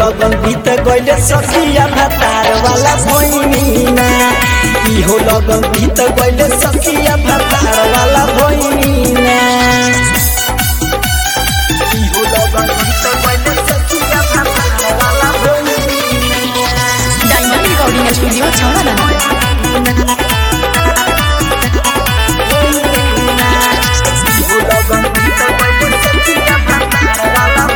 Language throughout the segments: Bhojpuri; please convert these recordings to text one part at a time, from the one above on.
लगन बीत गइले सखिया भातार वाला भइनीना इहो लगन बीत गइले सखिया भातार वाला भइनीना इहो लगन बीत गइले सखिया भातार वाला भइनीना डायमंड रिकॉर्डिंग स्टूडियो छावला इहो लगन बीत गइले सखिया भातार वाला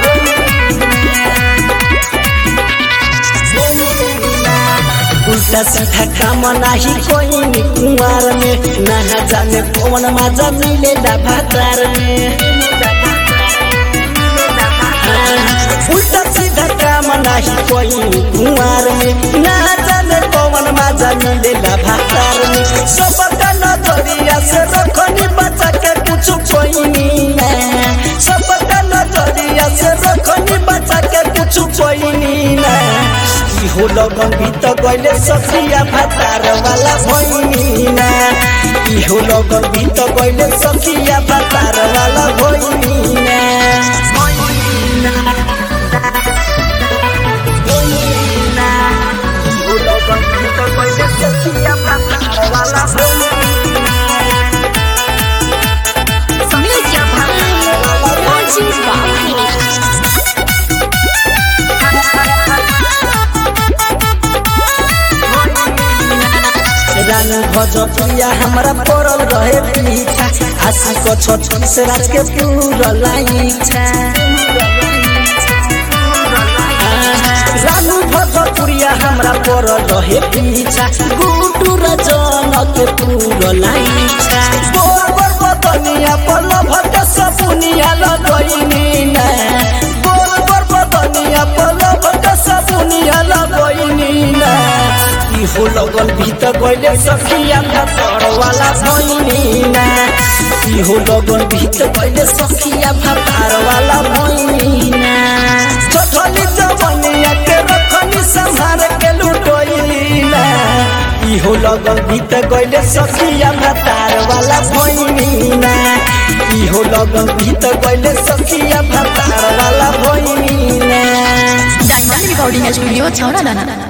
उल्टा सीधा काम नाही कोई नी कुंवार में ना जाने कौन मजा मिलेला भातार में उल्टा सीधा काम नाही कोई नी कुंवार में ना जाने कौन मजा मिलेला भातार में सबका नजरिया से रखनी बचा के कुछ कोई नी ना सबका नजरिया से रखनी बचा के कुछ कोई नी ना इहो लगन भीत गइले सखिया भातार वाला भइनीना इहो लगन भीत गइले सखिया भातार वाला भइनीना इहो लगन भीत गइले सखिया भातार वाला भइनीना रानी भजपिया हमरा पड़ल रहे पीछा आशी को छठी से राज के पूरा लाइछा रानू भजपुरिया हमरा पड़ल रहे पीछा गुटू रजन के पूरा लाइछा बोर बोर बदनिया पल भट सपुनिया लगइनी ना बोर बोर बदनिया पल भट सपुनिया लगइनी ना इहो लगल भीत गइले सखिया भातर वाला भइनीना इहो लगल भीत गइले सखिया भातर वाला भइनीना चठली जवनिया के रखनी संहार के लुटोइलीना इहो लगल भीत गइले सखिया भातर वाला भइनीना इहो लगल भीत गइले सखिया भातर वाला भइनीना डायमंड रिकॉर्डिंग स्टूडियो छावला